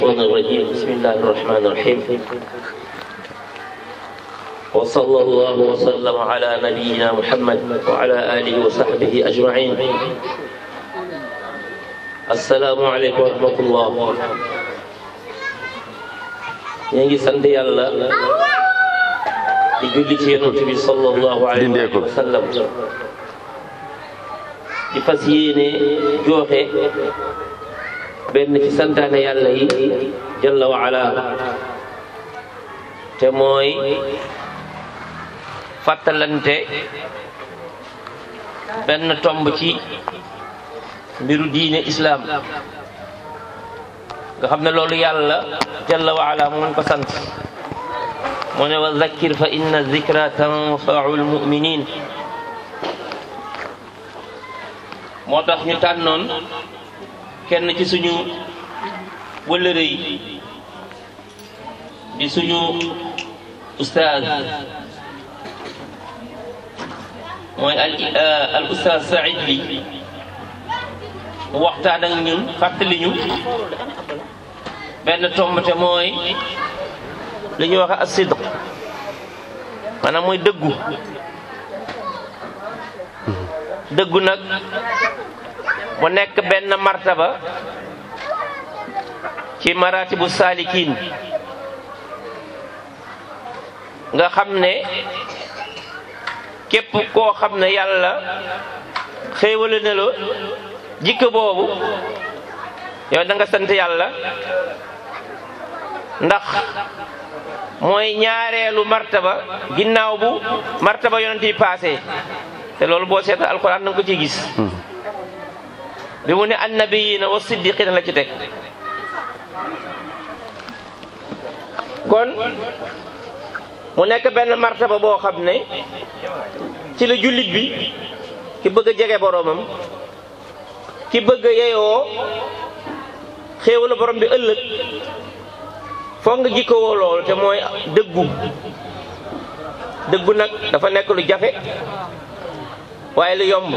الشيطان الرجيم بسم الله الرحمن الرحيم وصلى الله وسلم على نبينا محمد وعلى آله وصحبه أجمعين السلام عليكم ورحمة الله ñu ngi sant yàlla di julli ci yonent bi sallallahu alayhi wa sallam di fas yéene jooxe benn ci santaane yàlla yi jalla wa ala te mooy fàttalante benn tomb ci mbiru diine islaam nga xam ne loolu yàlla jalla wa ala moo ko sant mu ne wa zakkir fa inna zikra tanfau lmuminin moo tax ñu tànnoon kenn ci suñu wëllëre yi di suñu ustaaz mooy al al ustaaz Saïd bi mu waxtaan ak ñun fàttali ñu benn tomb te mooy li ñuy wax as-sidq maanaam mooy dëggu dëggu nag mu nekk benn martaba ci maratibu saalikiin nga xam ne képp koo xam ne yàlla xéewale na la jikko boobu yow da nga sant yàlla ndax mooy ñaareelu martaba ginnaaw bu martaba yonent yi passé te loolu boo seeta alquran da nga ko ciy gis bi mu ne annabiyina wa siddiqina la ci teg kon mu nekk benn martaba boo xam ne ci la jullit bi ki bëgg a jege boroomam ki bëgg a yeyoo xéewalu borom bi ëllëg foog nga jikkowoo loolu te mooy dëggu dëggu nag dafa nekk lu jafe waaye lu yomb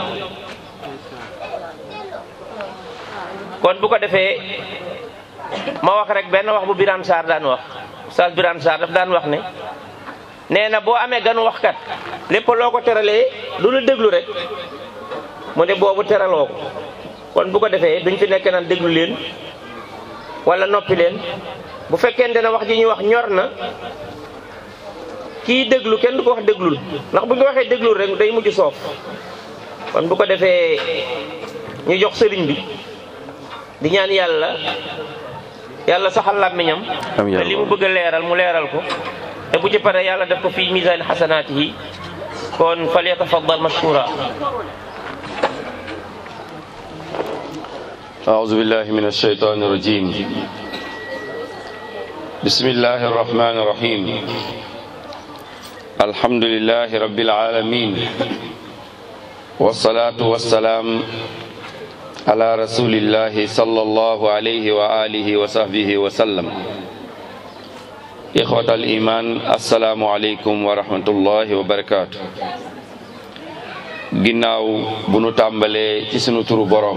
kon bu ko defee ma wax rek benn wax bu Birane Sarr daan wax Oustaz Birane Sarr daf daan wax ne nee na boo amee gan waxkat lépp loo ko teralee du la déglu rek mu ne boobu teraloo ko kon bu ko defee duñ fi nekk naan déglu leen wala noppi leen bu fekkente ne wax ji ñuy wax ñor na kii déglu kenn du ko wax déglul ndax bu ñu waxee déglul rek day mujj soof kon bu ko defee ñu jox sëriñ bi di ñaan yàlla yàlla saxal làmmiñam te li mu bëgg a leeral mu leeral ko te bu ci pare yàlla def ko fii misaan xasanaatihi kon fal yatafaddal mashkura أعوذ بالله من الشيطان الرجيم بسم الله الرحمن الرحيم الحمد لله رب العالمين والصلاة والسلام على رسول الله صلى الله عليه وآله وصحبه وسلم إخوة الإيمان السلام عليكم ورحمة الله وبركاته ginnaaw bu nu tàmbalee ci sunu turu boroom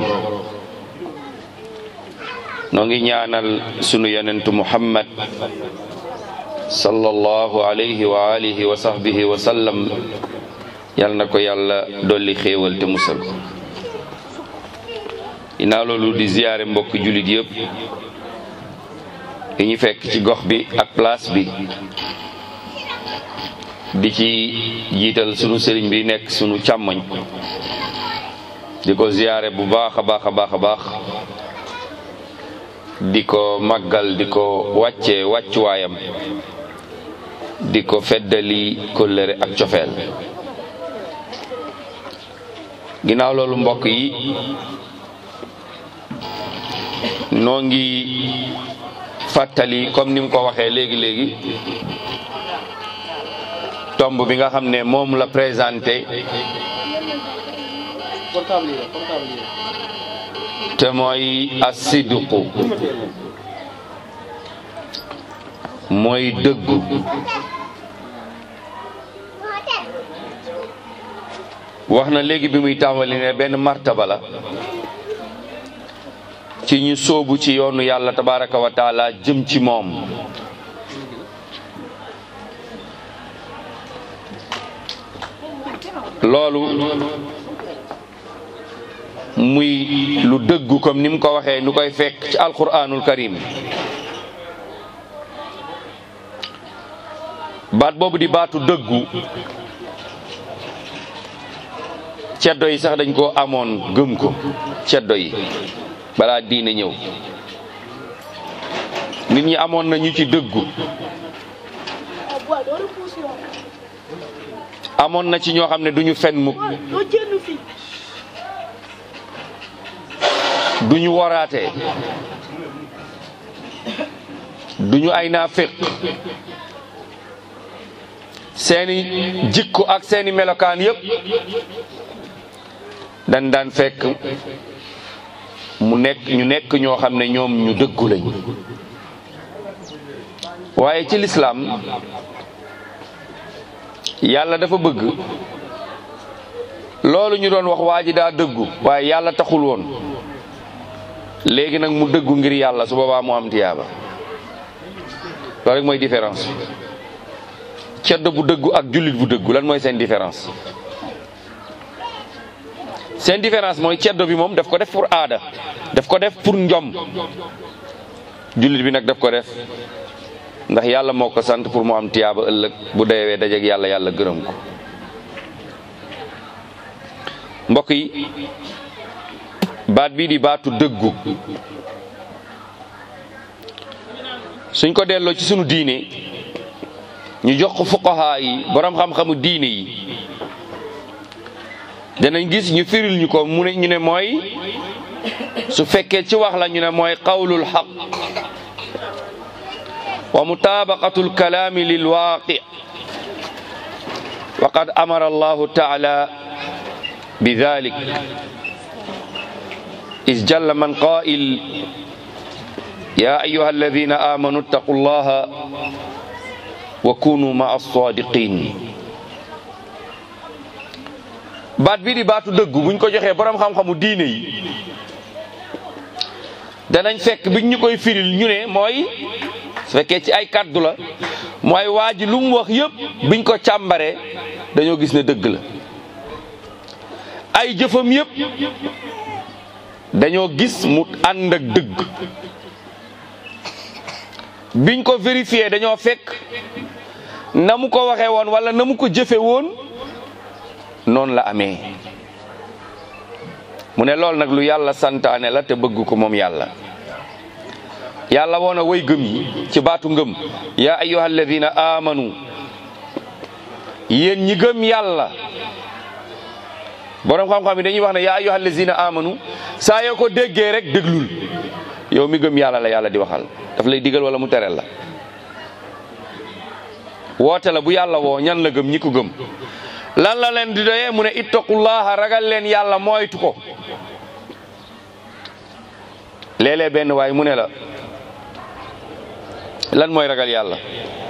noo ngi ñaanal sunu yonentu muhammad sallallahu alayhi wa alihi wa sahbihi wa sallam yal na ko yàlla dolli xéewal te musal ginnaaw loolu di ziyaare mbokk jullit yëpp yi ñu fekk ci gox bi ak place bi di ci jiital sunu sëriñ bi nekk sunu càmmoñ di ko ziyaare bu baax a baax a baax a baax di ko màggal di ko wàcce wàccuwaayam di ko feddali kóllëre ak cofeel ginnaaw loolu mbokk yi noo ngi fàttali comme ni mu ko waxee léegi léegi tomb bi nga xam ne moom la présenté te mooy asidqu mooy dëggu wax na léegi bi muy tàmbali ne benn martaba la ci ñu sóobu ci yoonu yàlla tabaraka wa taala jëm ci moom loolu muy lu dëggu comme ni mu ko waxee nu koy fekk ci alquranul karim baat boobu di baatu dëggu ceddo yi sax dañ ko amoon gëm ko ceddo yi balaa diine ñëw nit ñi amoon na ñu ci dëggu amoon na ci ñoo xam ne duñu fen mukk duñu waraatee duñu ay naafiq seeni jikko ak seeni melokaan yépp dan daan fekk mu nekk ñu nekk ñoo xam ne ñoom ñu dëggu lañ waaye ci lislaam yàlla dafa bëgg loolu ñu doon wax waa ji daa dëggu waaye yàlla taxul woon léegi nag mu dëggu ngir yàlla su boobaa mu am tiyaaba loolu rek mooy différence ceddo bu dëggu ak jullit bu dëggu lan mooy seen différence seen différence mooy ceddo bi moom daf ko def pour aada daf ko def pour njom jullit bi nag daf ko def ndax yàlla moo ko sant pour mu am tiyaaba ëllëg bu deewee dajeeg yàlla yàlla gërëm ko mbokk yi baat bii di baatu dëggu suñ ko delloo ci sunu diine ñu jox ko fuqaha yi borom xam-xamu diine yi danañ gis ñu firil ñu ko mu ne ñu ne mooy su fekkee ci wax la ñu ne mooy qawlul xaq wa mutabaqatu alkalaami lilwaaqi wa qad amara allahu taala bi dalik is jalla man qaa'il ya ayuha alladina amanu ittaqu llaha wa kunu ma as-sadiqin baat bii di baatu dëggu buñ ko joxee borom xam-xamu diine yi danañ fekk biñ ñu koy firil ñu ne mooy su fekkee ci ay kàddu la mooy waa ji lu mu wax yëpp biñ ko càmbaree dañoo gis ne dëgg la ay jëfam yëpp dañoo gis mu ànd ak dëgg biñ ko vérifié dañoo fekk na mu ko waxee woon wala na mu ko jëfe woon noonu la amee mu ne loolu nag lu yàlla santaane la te bëgg ko moom yàlla yàlla woona way gëm yi ci baatu ngëm yaa ayyuha alladina amanu yéen ñi gëm yàlla borom xam-xam yi dañuy wax ne yaa ayyuha alladina amanu saa yoo ko déggee rek déglul yow mi gëm yàlla la yàlla di waxal daf lay digal wala mu tereel la woote la bu yàlla woo ñan la gëm ñi ko gëm lan la leen di doyee mu ne ittaqullaha ragal leen yàlla moytu ko léeg-léeg benn waay mu ne la lan mooy ragal yàlla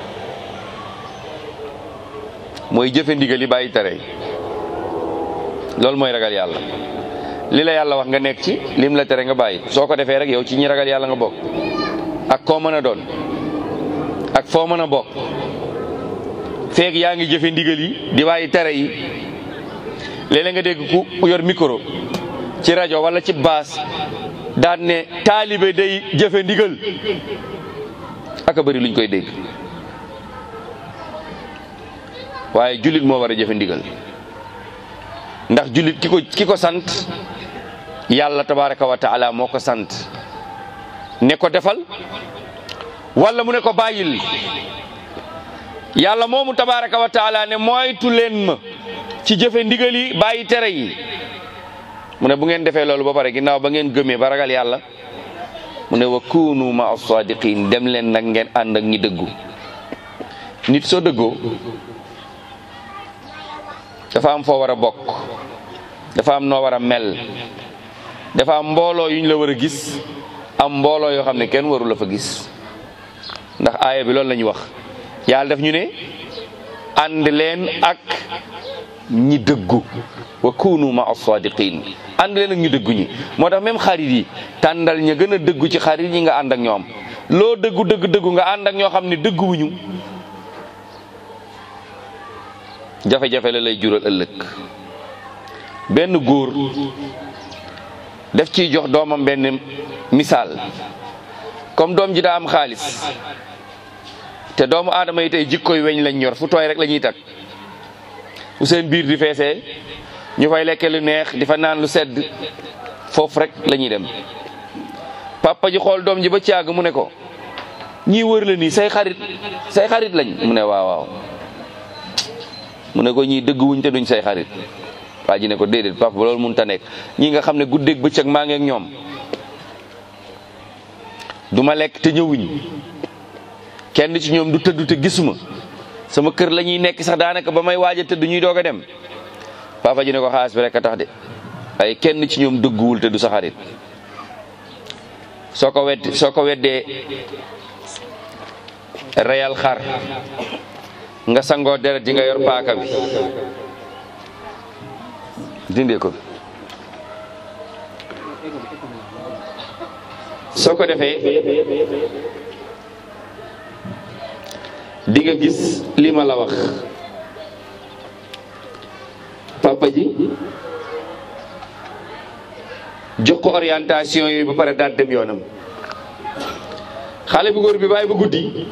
mooy jëfe ndigal yi bàyyi tere loolu mooy ragal yàlla li la yàlla wax nga nekk ci lim la tere nga bàyyi soo ko defee rek yow ci ñi ragal yàlla nga bokk ak koo mën a doon ak foo mën a bokk feeg yaa ngi jëfe ndigal yi di bàyyi tere yi léeg-léeg nga dégg ku yor micro ci rajo wala ci baas daan ne taalibe day jëfe ndigal aka bëri luñ koy dégg waaye jullit moo war a jëfe ndigal ndax jullit ki ko ki ko sant yàlla tabaraka wa taala moo ko sant ne ko defal wala mu ne ko bàyyil yàlla moomu tabaraka wa taala ne moytu leen ma ci jëfe ndigal yi bàyyi tere yi mu ne bu ngeen defee loolu ba pare ginnaaw ba ngeen gëmee ba ragal yàlla mu ne wa kunu ma as-sadiqin dem leen nag ngeen ànd ak ñi dëggu nit soo dëggoo dafa am foo war a bokk dafa am noo war a mel dafa am mbooloo yuñ la war a gis am mbooloo yoo xam ne kenn waru la fa gis ndax aaya bi loolu la ñuy wax yàlla daf ñu ne ànd leen ak ñi dëggu wa kunu ma as-sadiqin ànd leen ak ñu dëggu ñi moo tax même xarit yi tàndal ña gën a dëggu ci xarit yi nga ànd ak ñoom loo dëggu dëgg dëggu nga ànd ak ñoo xam ne dëgguwuñu jafe-jafe la lay jural ëllëg benn góor def ciy jox doomam benn misaal comme doom ji daa am xaalis te doomu aadama yi tey jikkoy weñ lañ yor fu tooy rek la ñuy tag fu seen biir di feesee ñu fay lekke lu neex di fa naan lu sedd foofu rek la ñuy dem papa ji xool doom ji ba caag mu ne ko ñii wër la nii say xarit say xarit lañ mu ne waaw waaw mu ne ko ñii dëgg wuñ te duñ say xarit waa ji ne ko déedéet papa ba loolu mun ta nekk ñii nga xam ne guddeeg bëccëg maa ngi ak ñoom du ma lekk te ñëwuñ kenn ci ñoom du tëdd te gisuma sama kër la ñuy nekk sax daanaka ba may waaj a tëdd ñuy doog a dem papa ji ne ko xaalis bi rek a tax de waaye kenn ci ñoom dëgguwul te du sa xarit soo ko wedd soo ko weddee reyal xar nga sangoo deret ji nga yor paaka bi dindee ko soo ko defee di nga gis li ma la wax papa ji jox ko orientation yooyu ba pare daal dem yoonam xale bu góor bi bàyyi ba guddi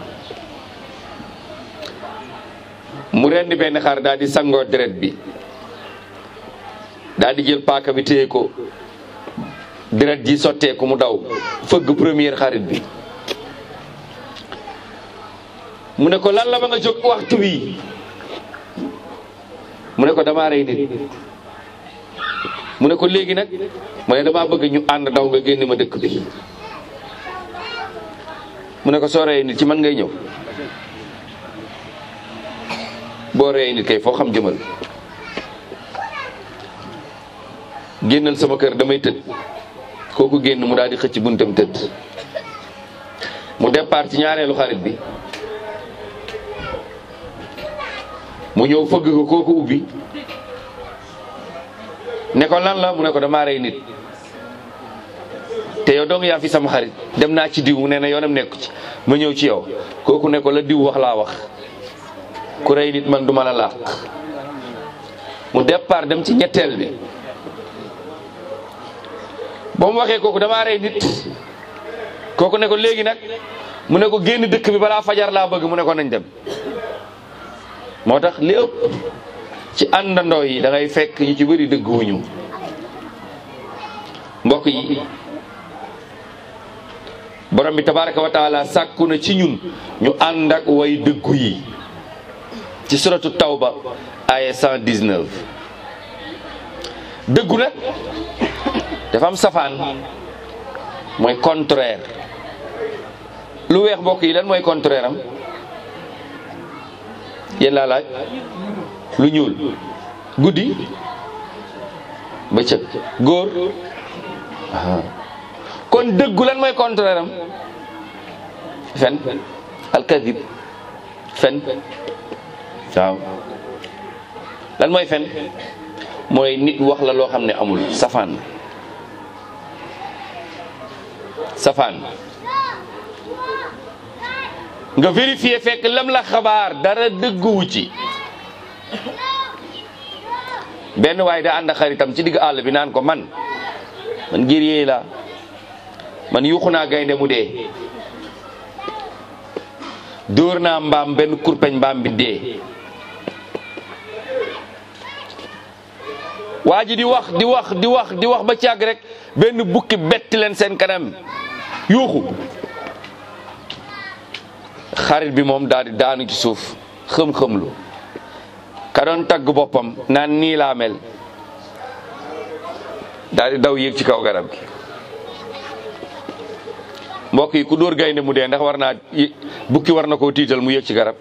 mu rendi benn xar daal di sangoo deret bi daal di jël paaka bi téye ko deret ji sotteeku mu daw fëgg première xarit bi mu ne ko lan la ba nga jóg waxtu wi mu ne ko damaa rey nit mu ne ko léegi nag mu ne damaa bëgg ñu ànd daw nga génne ma dëkk bi mu ne ko soo reyee nit ci man ngay ñëw boo reyee nit kay foo xam jëmal génnal sama kër damay tëdd kooku génn mu daal di xëcc buntam tëdd mu départ ci ñaareelu xarit bi mu ñëw fëgg ko kooku ubbi ne ko lan la mu ne ko damaa rey nit te yow dong yaa fi sama xarit dem naa ci diw mu ne na yoonam nekku ci ma ñëw ci yow kooku ne ko la diw wax laa wax ku rey nit man duma la làq mu départ dem ci ñetteel bi ba mu waxee kooku damaa rey nit kooku ne ko léegi nag mu ne ko génn dëkk bi balaa fajar laa bëgg mu ne ko nañ dem moo tax li ëpp ci àndandoo yi da ngay fekk ñu ci bëri dëgguwuñu mbokk yi borom bi tabaraka wa taala sàkku na ci ñun ñu ànd ak way dëggu yi ci suratu tawba aya 119 dëggu nag dafa am safaan mooy contraire lu weex mbokk yi lan mooy contraire am yéen laa laaj lu ñuul guddi bëccëg góor kon dëggu lan mooy contraire am fen alkadib fen waaw lan mooy fen mooy nit wax la loo xam ne amul safaan safaan nga vérifier fekk lam la xabaar dara dëgguwu ci benn waaye da ànd ak xaritam ci digg àll bi naan ko man man guerrier la man yuuxu naa gaynde mu dee dóor naa mbaam benn kurpeñ mbaam bi dee waa ji di wax di wax di wax di wax ba càgg rek benn bukki betti leen seen kanam yuuxu xarit bi moom daal di daanu ci suuf xëm-xëmlu ka doon tagg boppam naan nii laa mel daal di daw yéeg ci kaw garab gi mbokk yi ku dóor gaynde mu dee ndax war naa bukki war na koo tiital mu yéeg ci garab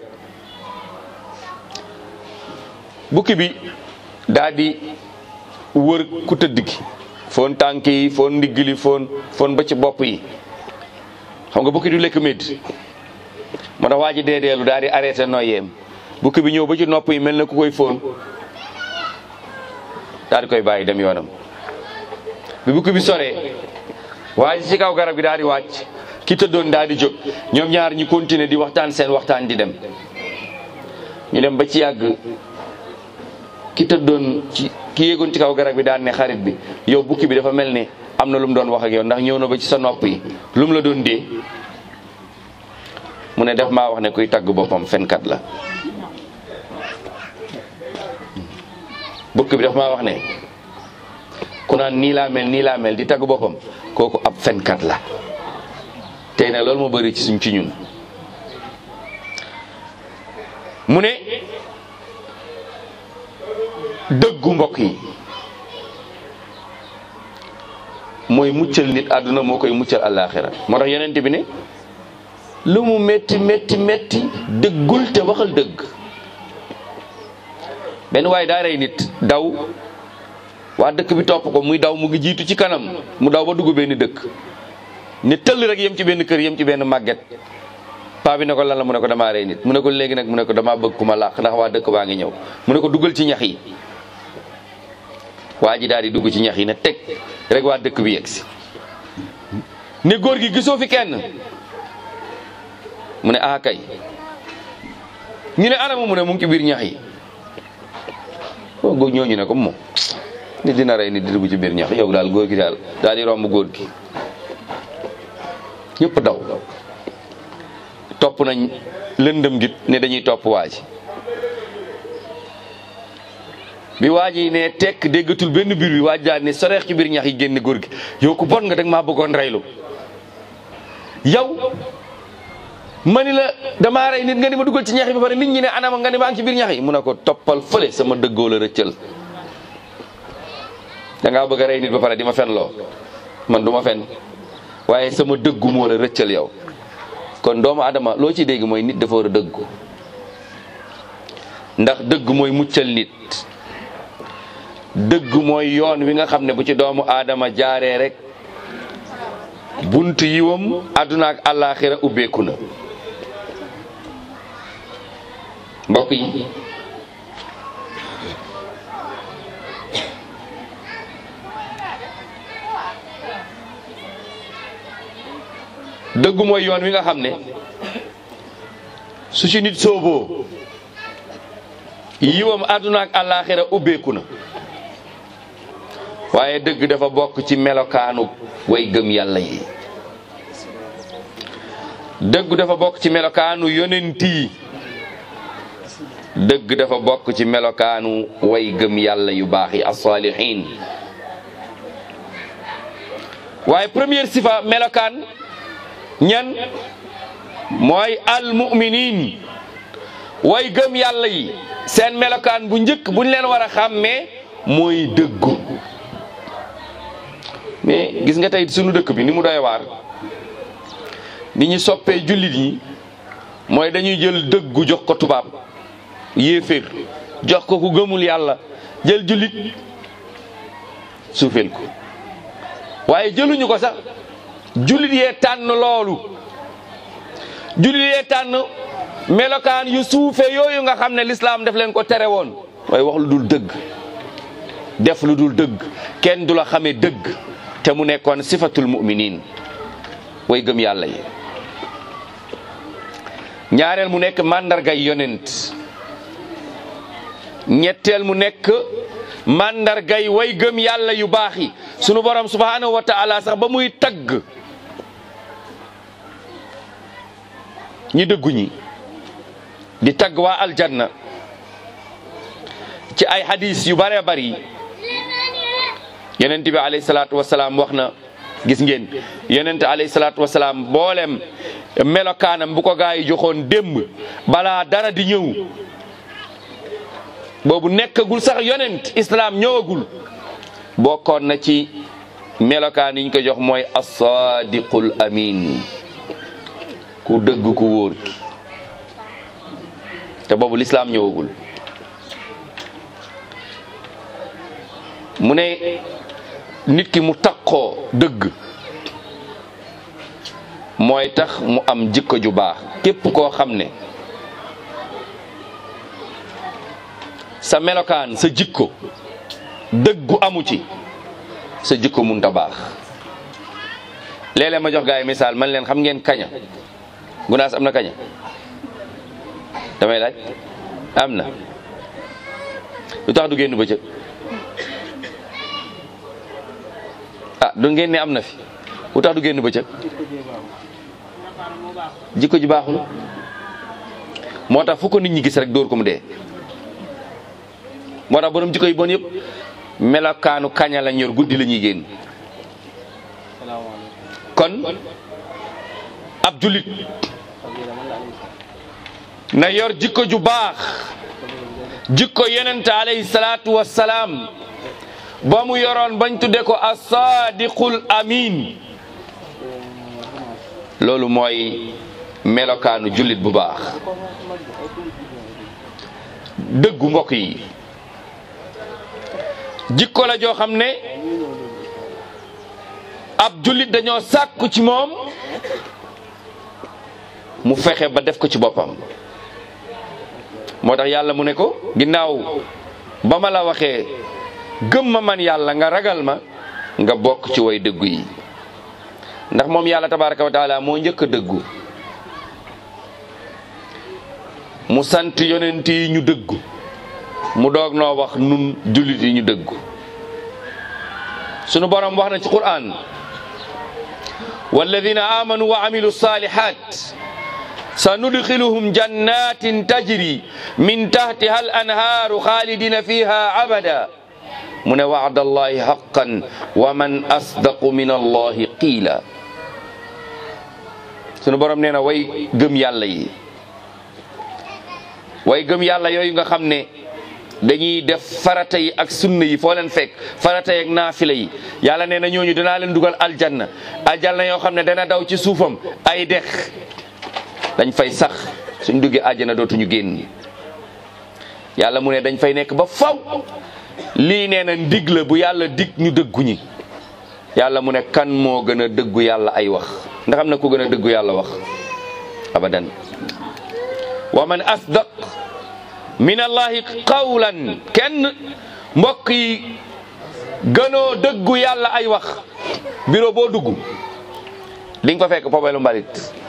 bukki bi daal di wër ku tëdd gi foon tànk yi foon ndigg li foon foon ba ci bopp yi xam nga bukki du lekk médd moo tax waa ji deedeelu daal di arrêté noyyeem bukki bi ñëw ba ci nopp yi mel na ku koy foon daal di koy bàyyi dem yoonam bi bukki bi soree waa ji ci kaw garab gi daal di wàcc ki tëddoon daal di jóg ñoom ñaar ñi continuer di waxtaan seen waxtaan di dem ñu dem ba ci yàgg ki tëddoon ci ki yéegoon ci kaw garab bi daan ne xarit bi yow bukki bi dafa mel ne am na lu mu doon wax ak yow ndax ñëw na ba ci sa nopp yi lu mu la doon dee mu ne def maa wax ne kuy tagg boppam fenkat la bukki bi daf maa wax ne ku naan nii laa mel nii laa mel di tagg boppam kooku ab fenkat la tey nag loolu moo bëri ci suñ ci ñun mu ne dëggu mbokk yi mooy muccal nit àdduna moo koy muccal àllaaxira moo tax yonent bi ne lu mu metti metti metti dëggul te waxal dëgg benn waaye daa rey nit daw waa dëkk bi topp ko muy daw mu ngi jiitu ci kanam mu daw ba dugg benn dëkk ne tëll rek yem ci benn kër yem ci benn màgget paa bi ne ko lan la mu ne ko damaa rey nit mu ne ko léegi nag mu ne ko damaa bëgg ku ma làq ndax waa dëkk baa ngi ñëw mu ne ko duggal ci ñax yi waa ji daal di dugg ci ñax yi ne teg rek waa dëkk bi yegg si ne góor gi gisoo fi kenn mu ne ah kay ñu ne anam mu ne mu ngi ci biir ñax yi waaw góor ñooñu ne ko moom nit dina rey nit di dugg ci biir ñax yow daal góor gi daal daal di romb góor gi ñëpp daw topp nañ lëndëm git ne dañuy topp waa ji bi waa ji ne tekk déggatul benn biir bi waa ji daal ne soreex ci biir ñax yi génn góor gi yow ku bon nga dag maa bëggoon reylu yow ma ni la damaa rey nit nga ni ma dugal ci ñax yi ba pare nit ñi ne anama nga ni maa ngi ci biir ñax yi mu ne ko toppal fële sama dëggoo la rëccal da ngaa bëgg a rey nit ba pare di ma fen loo man du ma fen waaye sama dëggu moo la rëccal yow kon doomu adama loo ci dégg mooy nit dafa war a dëggu ndax dëgg mooy muccal nit dëgg mooy yoon wi nga xam ne bu ci doomu aadama jaaree rek bunt yiwam àdduna ak àllaaxira ubbeeku na mbokk yi dëgg mooy yoon wi nga xam ne su ci nit sooboo yiwam àdduna ak àllaaxira ubbeeku na waaye dëgg dafa bokk ci melokaanu way gëm yàlla yi dëgg dafa bokk ci melokaanu yonent yi dëgg dafa bokk ci melokaanu way gëm yàlla yu baax yi as-saalihiin waaye première sifa melokaan ñan mooy almuminin way gëm yàlla yi seen melokaan bu njëkk buñ leen war a xàmmee mooy dëggu mais gis nga tey sunu dëkk bi ni mu doy waar ni ñu soppee jullit yi mooy dañuy jël dëggu jox ko tubaab yéeféer jox ko ku gëmul yàlla jël jullit suufeel ko waaye jëluñu ko sax jullit yee tànn loolu jullit yee tànn melokaan yu suufe yooyu nga xam ne lislaam def leen ko tere woon waaye wax lu dul dëgg def lu dul dëgg kenn du la xamee dëgg te mu nekkoon sifatul muminin way gëm yàlla yi ñaareel mu nekk màndargay yonent ñetteel mu nekk màndargay way gëm yàlla yu baax yi sunu borom subhanahu wa taala sax ba muy tagg ñi dëggu ñi di tagg waa aljanna ci ay hadis yu bare bari yonent bi alayhi salaatu wasalaam wax na gis ngeen yonent alayhi salaatu wasalaam mboolem melokaanam bu ko gaa yi joxoon démb balaa dara di ñëw boobu nekkagul sax yonent islaam ñëwagul bokkoon na ci melokaan yi ñu ko jox mooy as-sadiqul amin ku dëgg ku wóor ki te boobu lislaam ñëwagul mu ne nit ki mu takkoo dëgg mooy tax mu am jikko ju baax képp koo xam ne sa melokaan sa jikko dëggu amu ci sa jikko munta baax léeg-léeg ma jox gaa yi misaal man leen xam ngeen kaña gunaas am na kaña damay laaj am na lu tax du génn bëccëg ah du ngeen ne am na fi lu tax du génn bëccëg jikko ji baaxul moo tax fu ko nit ñi gis rek dóor ko mu dee moo tax borom jikko yi bon yëpp melokaanu kaña la ñor guddi la ñuy génn kon ab julit na yor jikko ju baax jikko yonente alayhi salaatu wassalaam ba mu yoroon bañ tudde ko as-sadiqul amin loolu mooy melokaanu jullit bu baax dëggu mbokk yi jikko la joo xam ne ab jullit dañoo sàkku ci moom mu fexe ba def ko ci boppam moo tax yàlla mu ne ko ginnaaw ba ma la waxee gëm ma man yàlla nga ragal ma nga bokk ci way dëggu yi ndax moom yàlla tabaraka wa taala moo njëkk a dëggu mu sant yonent yi ñu dëggu mu doog noo wax nun jullit yi ñu dëggu sunu borom wax na ci Qur'an walladina amanu wa amilu salihat sanudxiluhum jannatin tajri min tahtiha al anhaaru xaalidina fiha abada mu ne wa'da allahi haqqan wa man asdaqu min allahi qiila sunu borom nee na way gëm yàlla yi way gëm yàlla yooyu nga xam ne dañuy def farata yi ak sunna yi foo leen fekk farata yi ak naafila yi yàlla nee na ñooñu danaa leen dugal aljanna aljanna yoo xam ne dana daw ci suufam ay dex dañ fay sax suñ duggee àjjana dootuñu génn yàlla mu ne dañ fay nekk ba faw lii nee na ndig la bu yàlla dig ñu dëggu ñi yàlla mu ne kan moo gën a dëggu yàlla ay wax ndax am na ku gën a dëggu yàlla wax abadan wa man asdaq min allahi qawlan kenn mbokk yi gënoo dëggu yàlla ay wax bureau boo dugg di nga fa fekk pobelu mbalit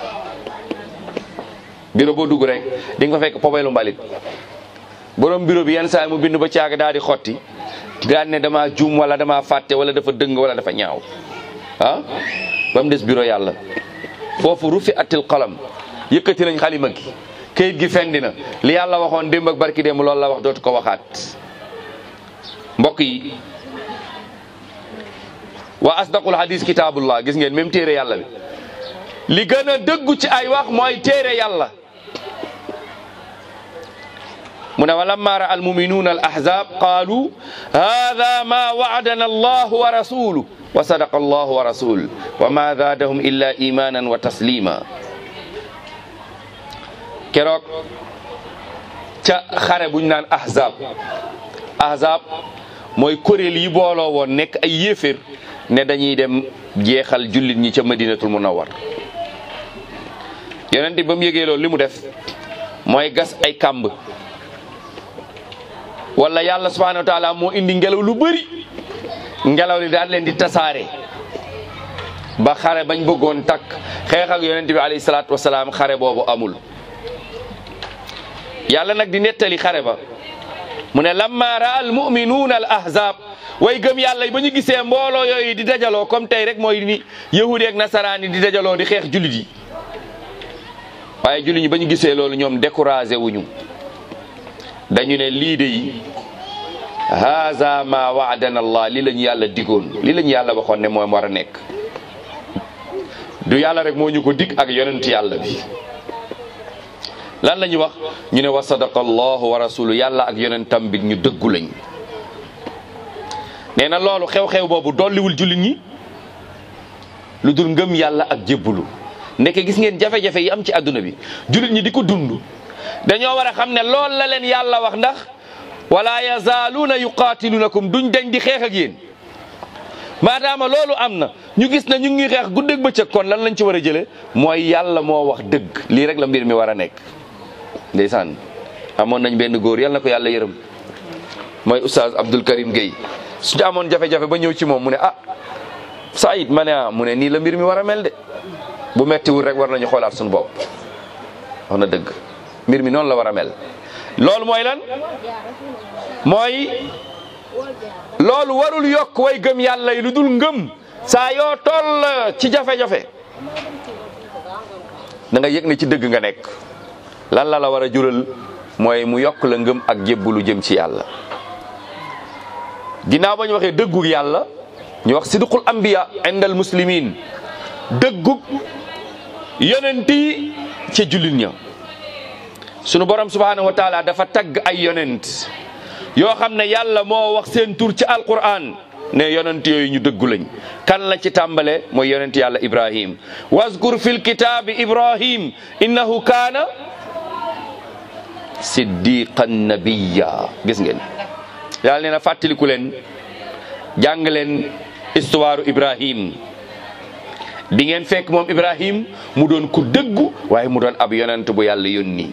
bureau boo dugg rek di nga fa fekk pobelu mbalit borom bureau bi yenn saa mu bind ba caag daal di xotti daal ne dama juum wala dama fàtte wala dafa dëng wala dafa ñaaw ah ba mu des bureau yàlla foofu rufi atil qalam yëkkati nañ xalima gi kayit gi fendi na li yàlla waxoon démb ak barki démb loolu la wax dootu ko waxaat mbokk yi wa asdaqul hadis kitabullah gis ngeen même téere yàlla bi li gën a dëggu ci ay wax mooy téere yàlla mu ne wa lamma ra al muminuuna al ahzab qaalu hada ma waadana allah wa rasuluhu wa sadaqa allah wa rasul wa ma zaadahum illa imanan wa taslima keroog ca xare buñ naan ahzab ahzab mooy kuréel yi booloo woon nekk ay yéeféer ne dañuy dem jeexal jullit ñi ca madinatul munawwar yonent ba mu yëgee loolu li mu def mooy gas ay kàmb wala yàlla subhanahu wa taala moo indi ngelaw lu bëri ngelaw li daal leen di tasaare ba xare bañ bëggoon takk xeex ak yonent bi alayhi salaatu wasalaam xare boobu amul yàlla nag di nettali xare ba mu ne lamma raa al muminuuna al ahzab way gëm yàlla yi ba ñu gisee mbooloo yooyu di dajaloo comme tey rek mooy ni yahudi ak nasaraan yi di dajaloo di xeex jullit yi waaye jullit ñi ba ñu gisee loolu ñoom découragé wuñu dañu ne lii de yi haza ma waadana allah li lañu yàlla digoon li lañu yàlla waxoon ne moom war a nekk du yàlla rek moo ñu ko dig ak yonent yàlla bi lan la ñu wax ñu ne wa sadaqa allahu wa rasulu yàlla ak yonentam bi ñu dëggu lañ nee na loolu xew-xew boobu dolliwul jullit ñi lu dul ngëm yàlla ak jébbulu ndeke gis ngeen jafe-jafe yi am ci àdduna bi jullit ñi di ko dund dañoo war a xam ne lool la leen yàlla wax ndax wala yazaaluuna yuqaatilunakum duñ dañ di xeex ak yéen maadaama loolu am na ñu gis ne ñu ngi xeex guddeeg bëccëg kon lan lañ ci war a jëlee mooy yàlla moo wax dëgg lii rek la mbir mi war a nekk ndeysaan amoon nañ benn góor yàlla na ko yàlla yërëm mooy oustaz Abdul Karim Gueye suñu amoon jafe-jafe ba ñëw ci moom mu ne ah Saïd ma ne ah mu ne nii la mbir mi war a mel de bu mettiwul rek war nañu xoolaat suñu bopp wax na dëgg mbir mi noonu la war a mel loolu mooy lan mooy loolu warul yokk way gëm yàlla yi lu dul ngëm saa yoo toll ci jafe-jafe da nga yëg ne ci dëgg nga nekk lan la la war a jural mooy mu yokk la ngëm ak jébbulu jëm ci yàlla ginnaaw ba ñu waxee dëggug yàlla ñu wax sidqul anbiya indal muslimin dëggug yonent yi ca jullit ña sunu borom subhanahu wa taala dafa tagg ay yonent yoo xam ne yàlla moo wax seen tur ci alquran ne yonent yooyu ñu dëggu lañ kan la ci tàmbale mooy yonent yàlla ibrahim wazkur fil kitaabi ibrahim innahu kaana siddiqan nabiyya gis ngeen yàlla nee na fàttaliku leen jàng leen histoire ibrahim di ngeen fekk moom ibrahim mu doon ku dëggu waaye mu doon ab yonent bu yàlla yónni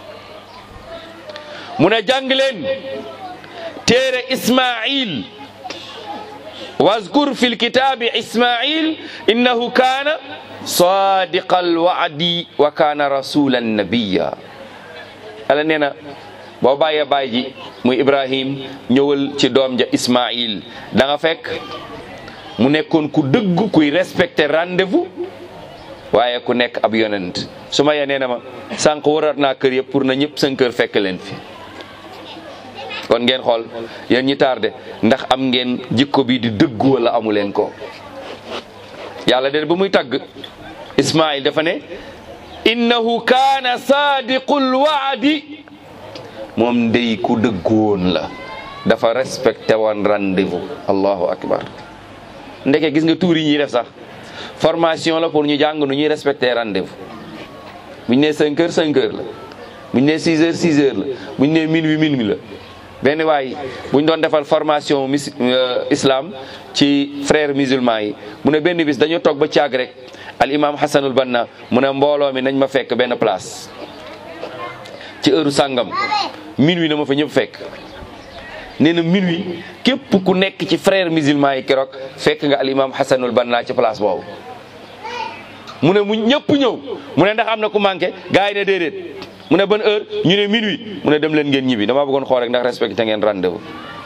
mu ne jàng leen téere ismail wazkur fi lkitabi ismail innahu kaana sadiqa alwaadi wa kaana rasulan nabiya ala nee na boo bàyyee baay ji muy ibrahim ñëwal ci doom ja ismail da nga fekk mu nekkoon ku dëgg kuy respecté rendez-vous waaye ku nekk ab yonent su ma nee na ma sànq warat naa kër yëpp pour na ñëpp seen kër fekk leen fi kon ngeen xool yéen ñi tardé ndax am ngeen jikko bi di dëgg wala amu leen ko yàlla de ba muy tagg ismail dafa ne innahu kaana saadiqul waadi moom ndey ku dëggoon la dafa respecté woon rendez-vous allahu akbar ndeke gis nga tuur yi ñuy def sax formation la pour ñu jàng nu ñuy respecté rendez-vous buñ ne 5 heures 5 heures la buñ ne 6 heures 6 heures la buñ ne minuit minuit la benn waay buñ doon defal formation mis islam ci frères musulmans yi mu ne benn bis dañoo toog ba caag rek al imam hasanul banna mu ne mbooloo mi nañ ma fekk benn place ci heure sàngam minuit na ma fa ñëpp fekk nee na minuit képp ku nekk ci frères musulmans yi keroog fekk nga al imam hasanul banna ci place boobu mu ne mu ñëpp ñëw mu ne ndax am na ku manqué gars yi ne déedéet mu ne ban heure ñu ne minuit mu ne dem leen ngeen ñibbi dama bëggoon xool rek ndax respecté ngeen rendez-vous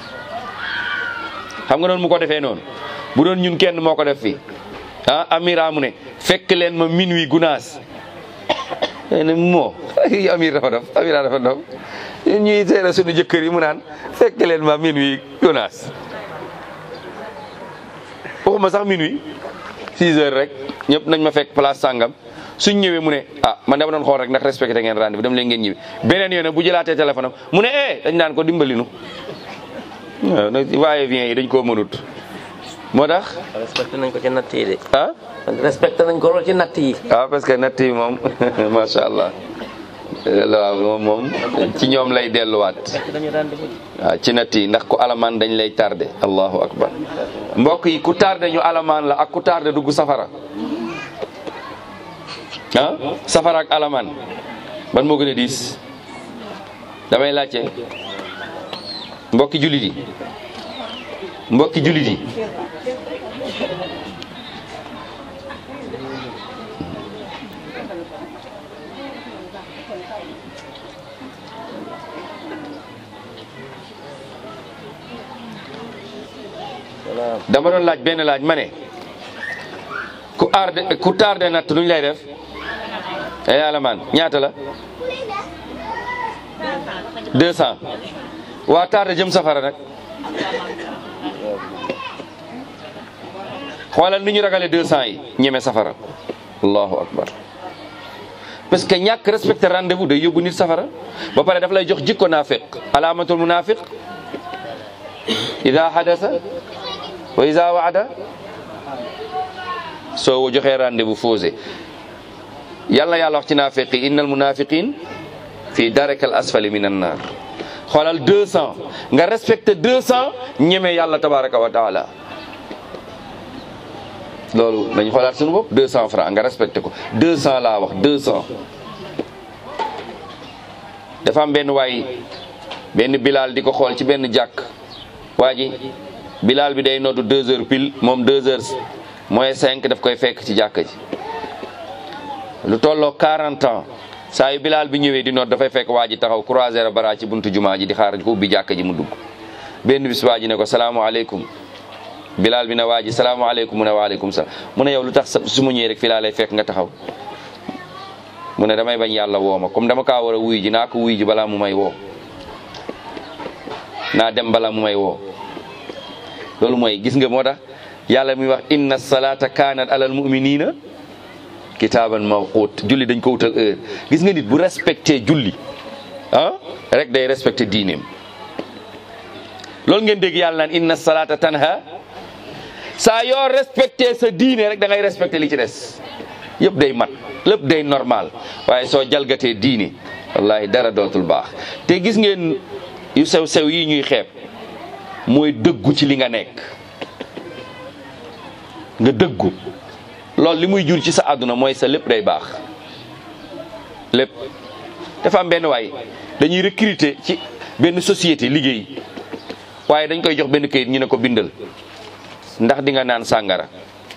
xam nga noonu mu ko defee noonu bu doon ñun kenn moo ko def fii ah amira mu ne fekk leen ma minuit gunaas ne moo amir dafa dof amira dafa dof ñuy seera suñu jëkkër yi mu naan fekk leen ma minuit gunaas waxuma sax minuit 6 heures rek ñëpp nañ ma fekk place sàngam suñ ñëwee mu ne ah man dama doon xool rek ndax respecté ngeen rendez-vous dem leen ngeen ñibbi beneen yoon bu jëlaatee téléphone am mu ne eh dañ naan ko dimbali nu waaye bien yi dañ koo mënut moo tax respecté nañ ko ci natt yi de. ah respecté nañ ko lool ci natt yi. waaw parce que natt yi moom macha allah waaw moom moom ci ñoom lay delluwaat waaw ci natt yi ndax ku alamaan dañ lay tardé allahu akbar mbokk yi ku tardé ñu alamaan la ak ku tardé dugg safara ah safara ak alamaan ban moo gën a diis damay laajte mbokki jullit yi mbokki jullit yi dama doon laaj benn laaj ma ne ku arde ku tardé natt nuñ lay def ay alamaan ñaata la deux cent waa tardé jëm safara nag xoolal ni ñu ragale deux cent yi ñeme safara allahu akbar parce que ñàkk respecté rendez-vous day yóbbu nit safara ba pare daf lay jox jikko naafiq alaamatul munafiq ida hadasa wa ida waada soo joxee rendez-vous fausé yàlla yàlla wax ci naafiq yi innal munafiqin fii darekal asfali min an naar xoolal deux cent nga respecté deux cent ñeme yàlla tabaraka wa taala loolu nañ xoolaat suñu bopp deux cent francs nga respecté ko deux cent laa wax deux cent dafa am benn waay benn bilaal di ko xool ci benn jàkk waa ji bilaal bi day noddu deux heures pile moom deux heures mooy cinq daf koy fekk ci jàkka ji lu tolloo 40 ans saa yu bilaal bi ñëwee di nodd dafay fekk waa ji taxaw croiser bara ci buntu jumaa ji di xaar ko ubbi jàkka ji mu dugg benn bis waa ji ne ko salaamaaleykum bilaal bi ne waa ji salaamaaleykum mu ne waaleykum salaam mu ne yow lu tax su ma ñëwee rek fii laa lay fekk nga taxaw mu ne damay bañ yàlla woo ma comme dama kaa war a wuy ji naa ko wuy ji balaa mu may woo naa dem balaa mu may woo loolu mooy gis nga moo tax yàlla muy wax inna salata kanat alal muminina kitaaban mawquut julli dañ ko wutal heure gis nga nit bu respecté julli ah rek day respecté diineem loolu ngeen dégg yàlla naan inna salata tanha saa yoo respecté sa diine rek da ngay respecté li ci des yëpp day mat lépp day normal waaye soo jalgatee diine wallahi dara dootul baax te gis ngeen yu sew sew yi ñuy xeeb mooy dëggu ci li nga nekk nga dëggu loolu li muy jur ci sa àdduna mooy sa lépp day baax lépp dafa am benn waay dañuy recruter ci benn société liggéey waaye dañ koy jox benn kayit ñu ne ko bindal ndax di nga naan sàngara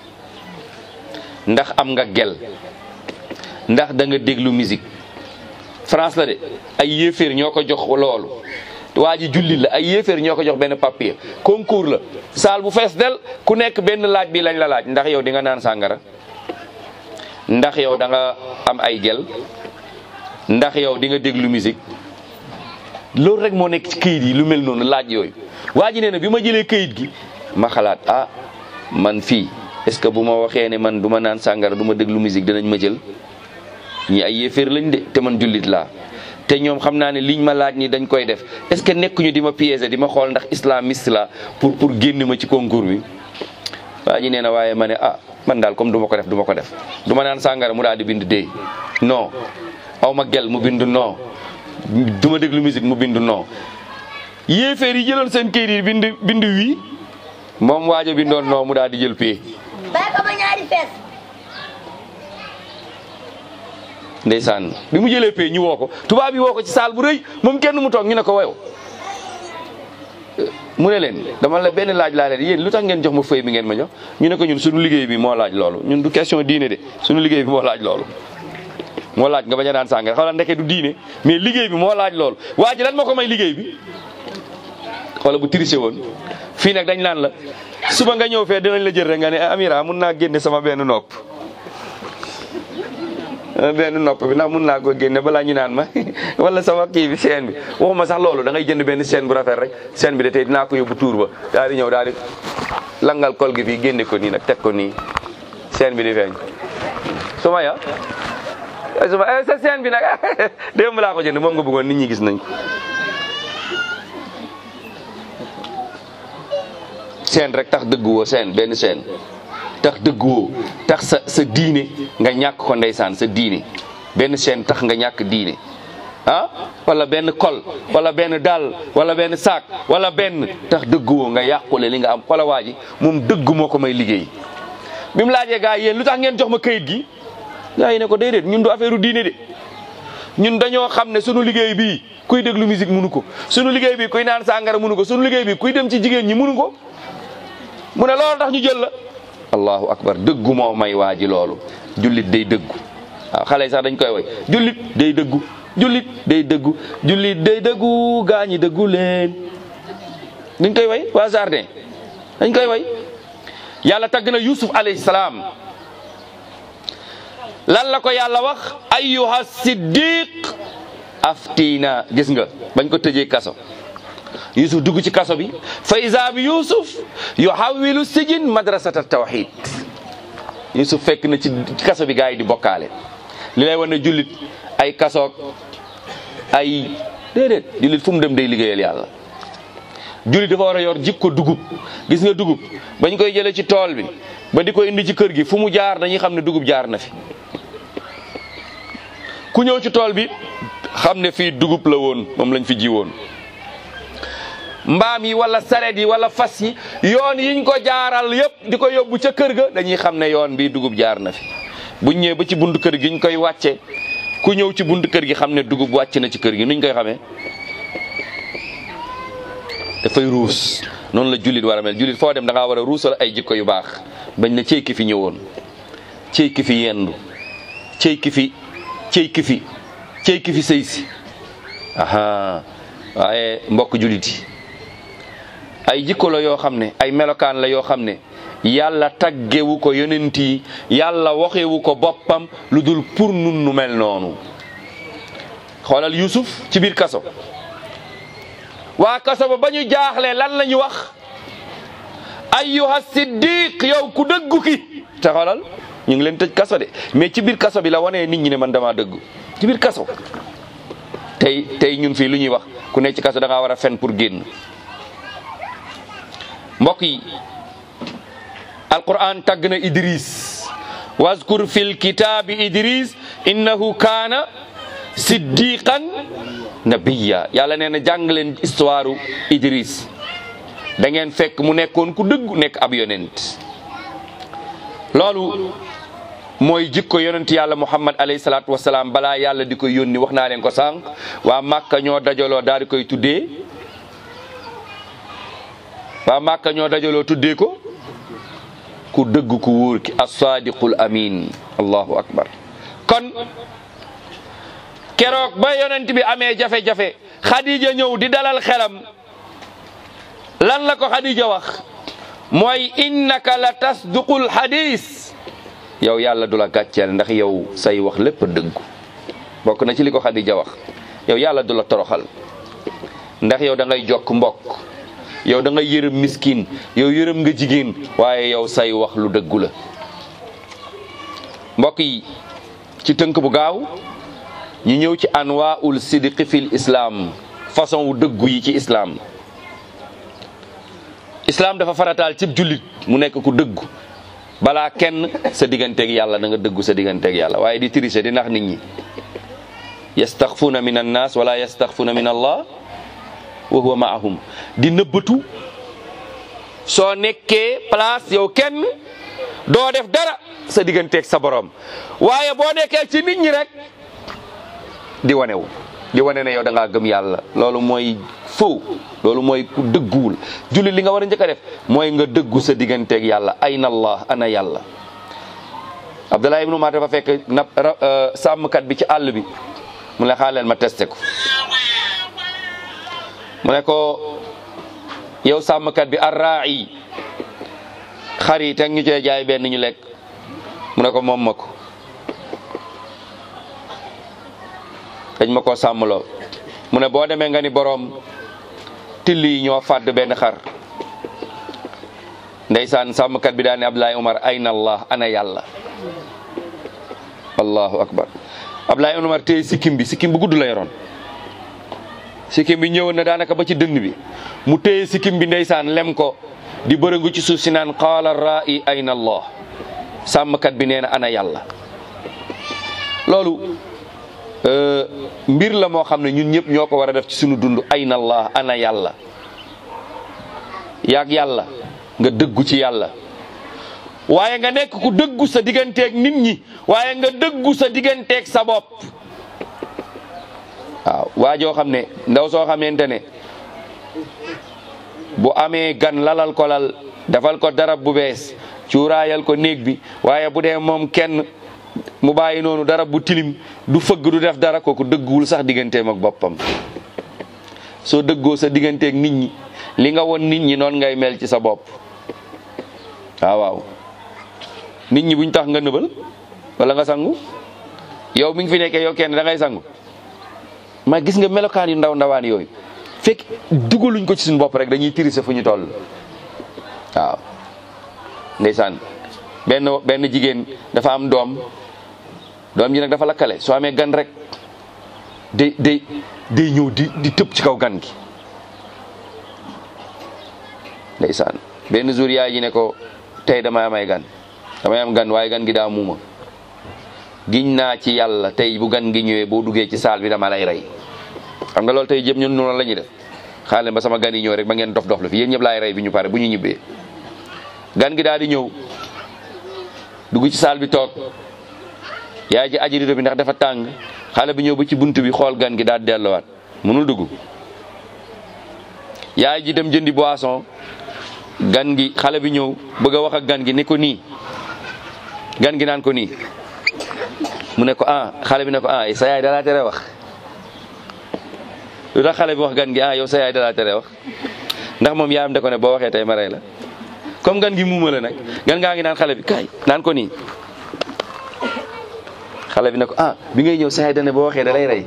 ndax am nga gel ndax da nga déglu musique France la de ay yéeféer ñoo ko jox loolu waa ji jullit la ay yéeféer ñoo ko jox benn papier concours la saal bu fees del ku nekk benn laaj bi lañ la laaj ndax yow di nga naan sàngara ndax yow da nga am ay gel ndax yow di nga déglu musique loolu rek moo nekk ci këyit yi lu mel noonu laaj yooyu waa ji nee na bi ma jëlee këyit gi ma xalaat ah man fii est-ce que bu ma waxee ne man du ma naan sàngara du ma déglu musique dinañ ma jël ñi ay yéeféer lañ de te man jullit laa te ñoom xam naa ne liñ ma laaj ni dañ koy def est-ce que nekkuñu di ma piéger di ma xool ndax islamiste la pour pour génn ma ci concours bi waa ji nee na waaye ma ne ah man daal comme du ma ko def du ma ko def du ma naan sàngara mu daal di bind dee non aw ma gel mu bind non du ma déglu musique mu bind non yéeféer yi jëloon seen kayit yi bind bind wii moom waajo bindoon non mu daal di jël pee bàyyi ko ba ñaari fees ndeysaan bi mu jëlee pay ñu woo ko tubaab yi woo ko ci saal bu rëy moom kenn mu toog ñu ne ko wayow mu ne leen dama la benn laaj laa leen yéen lu tax ngeen jox ma feuille bi ngeen ma jox ñu ne ko ñun suñu liggéey bi moo laaj loolu ñun du question diine de suñu liggéey bi moo laaj loolu moo laaj nga bañ a daan sàngara xawla ndeke du diine mais liggéey bi moo laaj loolu waa ji lan moo ko may liggéey bi xoola bu triché woon fii nag dañ naan la suba nga ñëw fee dinañ la jël rek nga ne Amira mun naa génne sama benn nopp benn nopp bi ndax mun naa ko génne balaa ñu naan ma wala sama kii bi chaîne bi waxuma sax loolu da ngay jënd benn chaîne bu rafet rek chaîne bi de tey dinaa ko yóbbu tuur ba daal di ñëw daal di langal kol gi fii génne ko nii nag teg ko nii chaîne bi di feeñ su ma ya su ma sa chaîne bi nag démb laa ko jënd moom nga bëggoon nit ñi gis nañ ko chaîne rek tax dëgguwoo chaîne benn chaîne tax dëgguwoo tax sa sa diine nga ñàkk ko ndeysaan sa diine benn chaîne tax nga ñàkk diine ah wala benn kol wala benn dàll wala benn saak wala benn tax dëgguwoo nga yàqule li nga am wala waa ji moom dëgg moo ko may liggéey bi mu laajee gaa yi yéen lu tax ngeen jox ma kayit gi gaa yi ne ko déedéet ñun du affaire u diine de ñun dañoo xam ne sunu liggéey bii kuy déglu musique munu ko sunu liggéey bi kuy naan sàngara munu ko sunu liggéey bi kuy dem ci jigéen ñi munu ko mu ne loolu tax ñu jël la allahu akbar dëggu moo may waa ji loolu jullit day dëggu waaw xale yi sax dañ koy woy jullit day dëggu jullit day dëggu jullit day dëggu gaa ñi dëggu leen dañ koy woy waa jardin dañ koy woy yàlla tagg na yusuf alayhi salaam lan la ko yàlla wax ayyuha siddiq aftina gis nga bañ ko tëjee kaso yusuf dugg ci kaso bi fa isa bi yusuf yuhawilu sijin madrasata tawhid yusuf fekk na ci kaso bi gars yi di bokkaale li lay wan ne jullit ay kasoog ay déedéet jullit fu mu dem day liggéeyal yàlla jullit dafa war a yor jikko dugub gis nga dugub bañ koy jëlee ci tool bi ba di ko indi ci kër gi fu mu jaar dañuy xam ne dugub jaar na fi ku ñëw ci tool bi xam ne fii dugub la woon moom lañ fi ji woon mbaam yi wala saret yi wala fas yi yoon yiñ ko jaaral yëpp di ko yóbbu ca kër ga dañuy xam ne yoon bi dugub jaar na fi buñ ñëwee ba ci buntu kër gi ñu koy wàcce ku ñëw ci buntu kër gi xam ne dugub wàcc na ci kër gi nuñ koy xamee dafay ruus noonu la jullit war a mel jullit foo dem da ngaa war a ruusal ay jikko yu baax bañ na cey ki fi ñëwoon cey ki fi yendu cey ki fi cey ki fi cey ki fi sëy si aha waaye mbokk jullit yi ay jikko la yoo xam ne ay melokaan la yoo xam ne yàlla taggewu ko yonent yi yàlla waxewu ko boppam lu dul pour nun nu mel noonu xoolal Yusuf ci biir kaso waa kaso ba ba ñu jaaxle lan la ñu wax ayyuha siddiq yow ku dëggu ki te xoolal ñu ngi leen tëj kaso de mais ci biir kaso bi la wanee nit ñi ne man dama dëggu ci biir kaso tey tey ñun fii lu ñuy wax ku nekk ci kaso da ngaa war a fen pour génn mbokk yi alquran tagg na idris wazkur fil kitaabi idris innahu kaana siddiqan nabiya yàlla nee na jàng leen histoire idris da ngeen fekk mu nekkoon ku dëggu nekk ab yonent loolu mooy jikko yonent yàlla muhammad alayhi salaatu wasalaam balaa yàlla di koy yónni wax naa leen ko sànq waa màkka ñoo dajaloo daal di koy tuddee waa màkka ñoo dajaloo tuddee ko ku dëgg ku wóor ki as-sadiqul amin allahu akbar kon keroog ba yonent bi amee jafe-jafe xadija ñëw di dalal xelam lan la ko xadija wax mooy innaka la tasduqul xadis yow yàlla du la gàcceel ndax yow say wax lépp dëggu bokk na ci li ko xadija wax yow yàlla du la toroxal ndax yow da ngay jokk mbokk yow da ngay yërëm miskin yow yërëm nga jigéen waaye yow say wax lu dëggu la mbokk yi ci tënk bu gaaw ñu ñëw ci anwaul sidqi fil islam façon wu dëggu yi ci islam islam dafa farataal cib jullit mu nekk ku dëggu balaa kenn sa digganteeg yàlla da nga dëggu sa digganteeg yàlla waaye di tricher di nax nit ñi yastaxfuuna min annas wala yastaxfuuna min allah wa huwa maahum di nëbbatu soo nekkee place yow kenn doo def dara sa digganteeg sa borom waaye boo nekkee ci nit ñi rek di wanewu di wane ne yow da ngaa gëm yàlla loolu mooy faux loolu mooy ku dëgguwul julli li nga war a njëkk a def mooy nga dëggu sa digganteeg yàlla ayna allah ana yàlla Abdullah ibnu Umar dafa fekk na sàmmkat bi ci àll bi mu ne xaaleel ma testé ko mu ne ko yow sàmmkat bi arraai xar yi teg ñu cee jaay benn ñu lekk mu ne ko moom ma ko dañ ma ko sàmmloo mu ne boo demee nga ni boroom till yi ñoo fàdd benn xar ndeysaan sàmmkat bi daal ne Abdoulaye Umar ayna allah ana yàlla allahu akbar Abdoulaye Umar téye sikkim bi sikkim bu gudd la yoroon sikkim bi ñëwoon na daanaka ba ci dënn bi mu téye sikkim bi ndeysaan lem ko di bërëngu ci suuf si naan qaala ra'i ayna allah sàmmkat bi nee na ana yàlla loolu mbir la moo xam ne ñun ñëpp ñoo ko war a def ci sunu dund ayna allah ana yàlla yaag yàlla nga dëggu ci yàlla waaye nga nekk ku dëggu sa digganteeg nit ñi waaye nga dëggu sa digganteeg sa bopp waaw waa joo xam ne ndaw soo xamante ne bu amee gan lalal ko lal defal ko darab bu bees cuuraayal ko néeg bi waaye bu dee moom kenn mu bàyyi noonu darab bu tilim du fëgg du def dara kooku dëgguwul sax digganteem ak boppam soo dëggoo sa digganteeg nit ñi li nga won nit ñi noonu ngay mel ci sa bopp waaw waaw nit ñi buñ tax nga nëbal wala nga sangu yow mi ngi fi nekkee yow kenn da ngay sangu ma gis nga melokaan yu ndaw ndawaan yooyu fekk dugaluñ ko ci suñu bopp rek dañuy tirise fu ñu toll waaw ndeysaan benn benn jigéen dafa am doom doom ji nag dafa lakkale soo amee gan rek day day day ñëw di di tëb ci kaw gan gi ndeysaan benn jour yaay ji ne ko tey damay amay gan damay am gan waaye gan gi daa muuma giñ naa ci yàlla tey bu gan gi ñëwee boo duggee ci saal bi dama lay rey xam nga loolu tey jëm ñun noonu la ñuy def xaale ba sama gan yi ñëw rek ba ngeen dof dof la fi yéen ñëpp laay rey bi ñu pare bu ñu ñibbee gan gi daal di ñëw dugg ci saal bi toog yaay ji aji rido bi ndax dafa tàng xale bi ñëw ba ci bunt bi xool gan gi daal delluwaat mënul dugg yaay ji dem jëndi boisson gan gi xale bi ñëw bëgg a wax ak gan gi ne ko nii gan gi naan ko nii mu ne ko ah xale bi ne ko ah sa yaay dalaa tere wax lu tax xale bi wax gan gi ah yow sa yaay dalaa tere wax ndax moom yaayam da ko ne boo waxee tey ma rey la comme gan gi muuma la nag gan gaa ngi naan xale bi kaay naan ko nii xale bi ne ko ah bi ngay ñëw sa yaay dane boo waxee da lay rey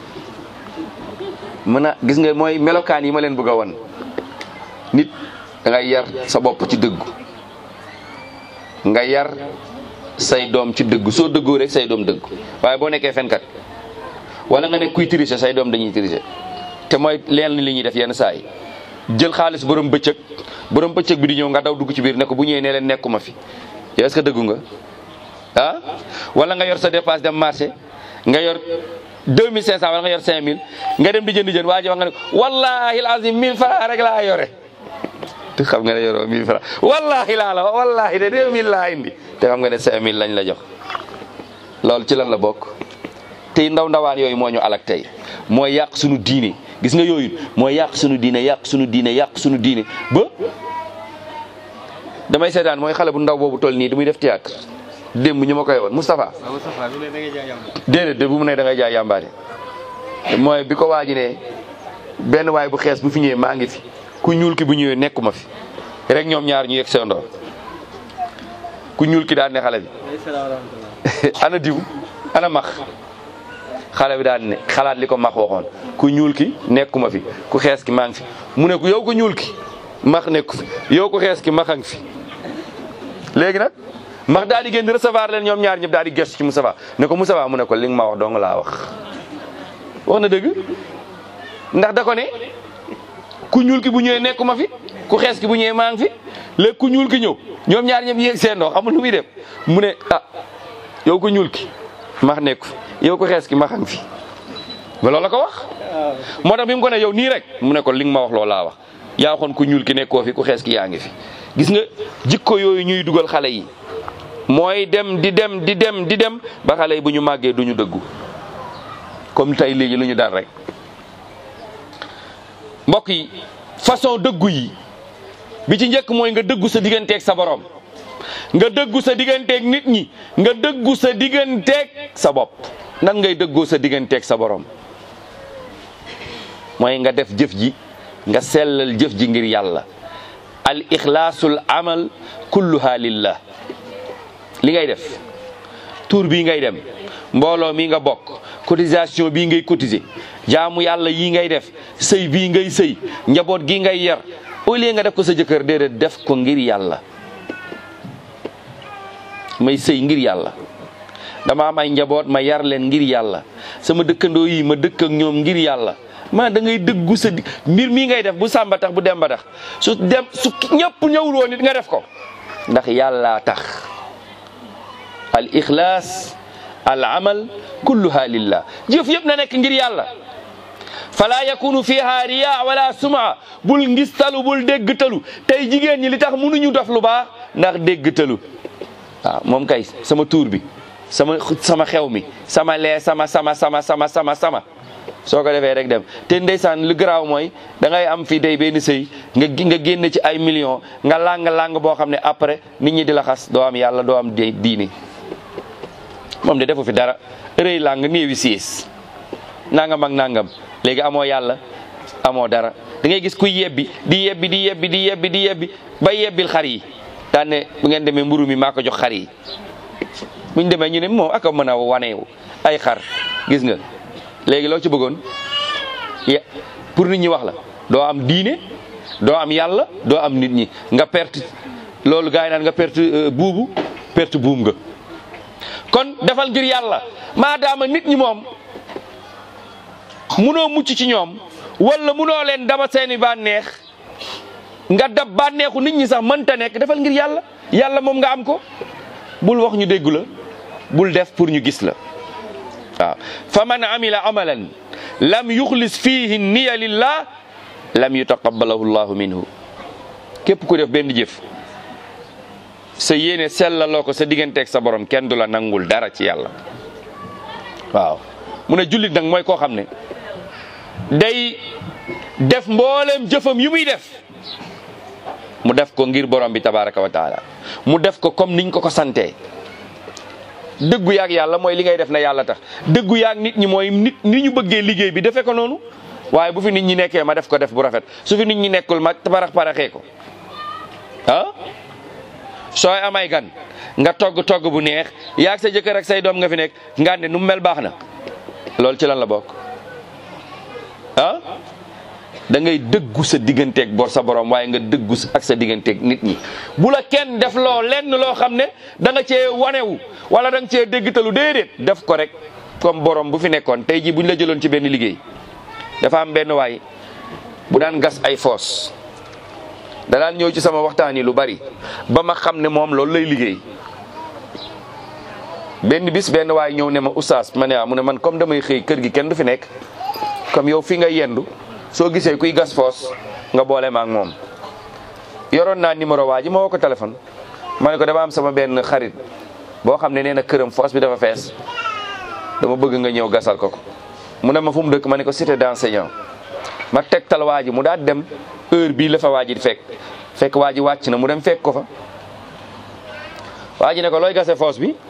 mën a gis nga mooy melokaan yi ma leen bëgg a wan nit da ngay yar sa bopp ci dëggu nga yar say doom ci dëggu soo dëggoo rek say doom dëggu waaye boo nekkee fenkat wala nga nekk kuy tricher say doom dañuy tricher te mooy leen li ñuy def yenn saa yi jël xaalis borom bëccëg borom bëccëg bi di ñëw nga daw dugg ci biir ne ko bu ñëwee ne leen nekkuma fi yow est-ce que dëggu nga ah wala nga yor sa dépasse dem marché nga yor 2500 wala nga yor 5000 nga dem di jënd jën waa ji wax nga ne wallahi alazim 1000 francs rek laa yore te xam nga ne yoroo 1000 francs wallahi laa la wax wallahi de 2000 laa indi te xam nga ne 5000 lañ la jox loolu ci lan la bokk tey ndaw ndawaan yooyu moo ñu alak tey mooy yàq suñu diine gis nga yooyu mooy yàq suñu diine yàq suñu diine yàq suñu diine ba damay seetaan mooy xale bu ndaw boobu toll nii muy def théâtre démb ñu ma koy woon Moustapha déedéet de bu mu ne da ngay jaay yàmbaare mooy bi ko waaji ne benn waay bu xees bu fi ñëwee maa ngi fi ku ñuul ki bu ñëwee nekkuma fi rek ñoom ñaar ñu yegg seen ndoor ku ñuul ki daan ne xale bi ana diw ana max xale bi daan ne xalaat li ko max waxoon ku ñuul ki nekkuma fi ku xees ki maa ngi fi mu ne ko yow ko ñuul ki max nekku fi yow ko xees ki max a ngi fi léegi nag max daal di génn recevoir leen ñoom ñaar ñëpp daal di gestu ci Moustapha ne ko Moustapha mu ne ko li nga ma wax dong laa wax wax na dëgg ndax da ko ne ku ñuul ki bu ñëwee nekkuma fi ku xees ki bu ñëwee maa ngi fi léegi ku ñuul ki ñëw ñoom ñaar ñëpp yéeg seen ndox xamul nu muy def mu ne ah yow ko ñuul ki max nekku fi yow ko xees ki max a ngi fi ba loolu la ko wax moo tax bi mu ko ne yow nii rek mu ne ko li nga ma wax loolu laa wax yaa waxoon ku ñuul ki nekkoo fi ku xees ki yaa ngi fi gis nga jikko yooyu ñuy dugal xale yi mooy dem di dem di dem di dem ba xale yi bu ñu màggee du ñu dëggu comme tey léegi lu ñu dal rek mbokk yi façon dëggu yi bi ci njëkk mooy nga dëggu sa digganteeg sa borom nga dëggu sa digganteeg nit ñi nga dëggu sa digganteeg sa bopp nan ngay dëggoo sa digganteeg sa borom mooy nga def jëf ji nga sellal jëf ji ngir yàlla al ixlaasul amal kulluha lillah li ngay def tour bii ngay dem mbooloo mi nga bokk cotisation bii ngay cotiser jaamu yàlla yii ngay def sëy bii ngay sëy njaboot gi ngay yar au lieu nga def ko sa jëkkër déedéet def ko ngir yàlla may sëy ngir yàlla dama am ay njaboot ma yar leen ngir yàlla sama dëkkandoo yi ma dëkk ak ñoom ngir yàlla ma da ngay dëggu sa di mbir mii ngay def bu sàmba tax bu demba tax su dem su ñëpp ñëwul woon nit nga def ko ndax yàlla tax al ixlaas al amal kulluha lillah jëf yëpp na nekk ngir yàlla fala yakunu fiha riya wala suma bul ngistalu bul déggtalu tey jigéen ñi li tax mënuñu def lu baax ndax déggtalu waaw moom kay sama tuur bi sama sama xew mi sama lee sama sama sama sama sama sama soo ko defee rek dem te ndeysaan lu garaaw mooy da ngay am fii day benn sëy nga nga génn ci ay millions nga lang lang boo xam ne après nit ñi di la xas doo am yàlla doo am diini moom de defu fi dara rëy lang néewi siis nangam ak nangam léegi amoo yàlla amoo dara da ngay gis kuy yebbi di yebbi di yebbi di yebbi di yebbi ba yebbil xar yi daan ne bu ngeen demee mburu mi maa ko jox xar yi buñ demee ñu ne moom aka mën a waneewu ay xar gis nga léegi loo ci bëggoon ya pour nit ñi wax la doo am diine doo am yàlla doo am nit ñi nga perte loolu gars yi naan nga perte buubu perte buum nga kon defal ngir yàlla maadaama nit ñi moom munoo mucc ci ñoom wala munoo leen daba seeni bànneex nga dab bànneexu nit ñi sax mënta nekk defal ngir yàlla yàlla moom nga am ko bul wax ñu déggu la bul def pour ñu gis la waaw fa man amila amalan lam yuxlis fihi niya lillah lam yutaqabbalahu llahu minhu képp ku def benn jëf sa yéene sellaloo ko sa digganteeg sa borom kenn du la nangul dara ci yàlla waaw mu ne jullit nag mooy koo xam ne day def mbooleem jëfam yu muy def mu def ko ngir borom bi tabaraka wa taala mu def ko comme niñ ko ko santee dëggu yaag yàlla mooy li ngay def na yàlla tax dëggu yaag nit ñi mooy nit ni ñu bëggee liggéey bi defee ko noonu waaye bu fi nit ñi nekkee ma def ko def bu rafet su fi nit ñi nekkul ma parax paraxee ko ah sooy amay gan nga togg togg bu neex yaag sa jëkkër ak say doom nga fi nekk nga ne nu mu mel baax na loolu ci lan la bokk ah da ngay dëggu sa digganteeg bor sa borom waaye nga dëggu ak sa digganteeg nit ñi bu la kenn def loo lenn loo xam ne da nga cee wanewu wala da nga cee déggtalu déedéet def ko rek comme borom bu fi nekkoon tey jii buñ la jëloon ci benn liggéey dafa am benn waay bu daan gas ay foos da daan ñëw ci sama waxtaan yi lu bari ba ma xam ne moom loolu lay liggéey benn bis benn waay ñëw ne ma oustaz ma ne ah mu ne man comme damay xëy kër gi kenn du fi nekk comme yow fi nga yendu soo gisee kuy gas foos nga boole ma ak moom yoroon naa numéro waa ji ma woo ko téléphone ma ne ko dama am sama benn xarit boo xam ne nee na këram foos bi dafa fees dama bëgg nga ñëw gasal ko ko mu ne ma fu mu dëkk ma ne ko cité d'enseignant ma tegtal waa ji mu daal dem heure bii la fa waa ji di fekk fekk waa ji wàcc na mu dem fekk ko fa waa ji ne ko looy gase foos bi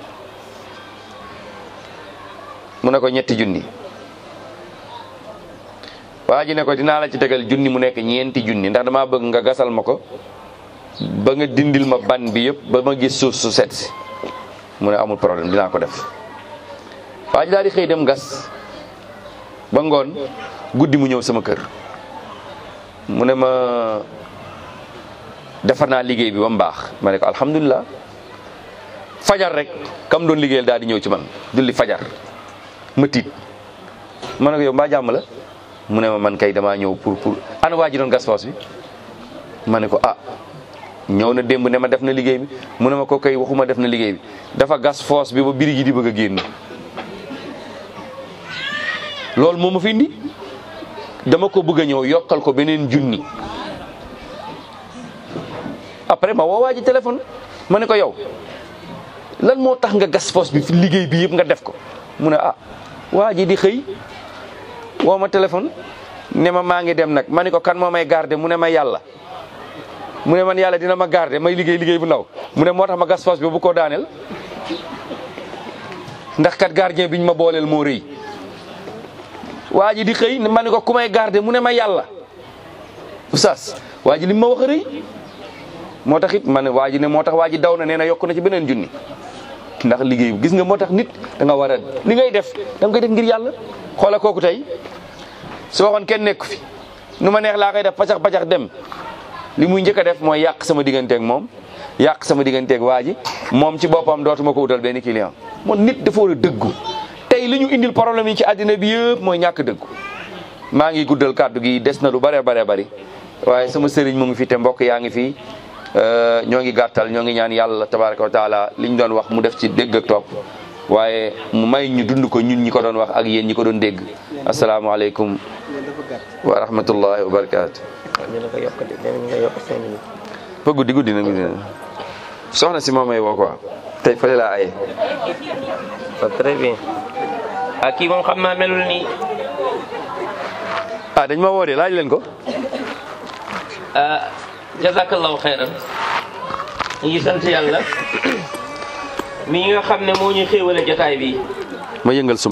mu ne ko ñetti junni waa ji ne ko dinaa la ci tegal junni mu nekk ñeenti junni ndax damaa bëgg nga gasal ma ko ba nga dindil ma ban bi yëpp ba ma gis suuf su set si mu ne amul problème dinaa ko def waa ji daal di xëy dem gas ba ngoon guddi mu ñëw sama kër mu ne ma defar naa liggéey bi ba mu baax ma ne ko alhamdulilah fajar rek kam doon liggéeyal daal di ñëw ci man julli fajar ma tiit ma ne ko yow mbaa jàmm la mu ne ma man kay damaa ñëw pour pour ana waa ji doon gas foos bi ma ne ko ah ñëw na démb ne ma def na liggéey bi mu ne ma ko kay waxuma def na liggéey bi dafa gas foos bi ba biri gi di bëgg a génn loolu moo ma fi indi dama ko bëgg a ñëw yokkal ko beneen junni après ma woo waa ji téléphone ma ne ko yow lan moo tax nga gas foos bi fi liggéey bi yëpp nga def ko mu ne ah waa ji di xëy woo ma téléphone ne ma maa ngi dem nag ma ne ko kan moo may garder mu ne ma yàlla mu ne man yàlla dina ma garder may liggéey liggéey bu ndaw mu ne moo tax ma gas foos bi bu ko daaneel ndax kat gardien biñ ma booleel moo rëy waa ji di xëy ma ne ko ku may garder mu ne ma yàlla oustaz waa ji li ma wax a rëy moo tax it ma ne waa ji ne moo tax waa ji daw na nee na yokk na ci beneen junni ndax liggéey bi gis nga moo tax nit da nga war a li ngay def da nga koy def ngir yàlla xoola kooku tey su waxoon kenn nekku fi nu ma neex laa koy def pacax pacax dem li muy njëkk a def mooy yàq sama digganteeg moom yàq sama digganteeg waa ji moom ci boppam dootuma ko wutal benn client moom nit dafa war a dëggu tey li ñu indil problème yi ci àddina bi yëpp mooy ñàkk dëggu maa ngi guddal kàddu gi des na lu bare bare bari waaye sama sëriñ mu ngi fi te mbokk yaa ngi fi ñoo ngi gàttal ñoo ngi ñaan yàlla tabaraka wa taala li ñu doon wax mu def ci dégg ak topp waaye mu may ñu dund ko ñun ñi ko doon wax ak yéen ñi ko doon dégg asalaamaaleykum wa rahmatullahi wa barakaatu. dina ko yokk de dinañ nga yokk cinq minutes. ba guddi guddi na guddi na soxna si moom may woo quoi tey fële laa aye. waaw très bien. ah kii moom xam naa melul nii. ah dañ ma woo de laaj leen ko. ah jazakallahu xayran ñu ngi sant yàlla mi nga xam ne moo ñu xéewale jotaay bi ma yëngal suma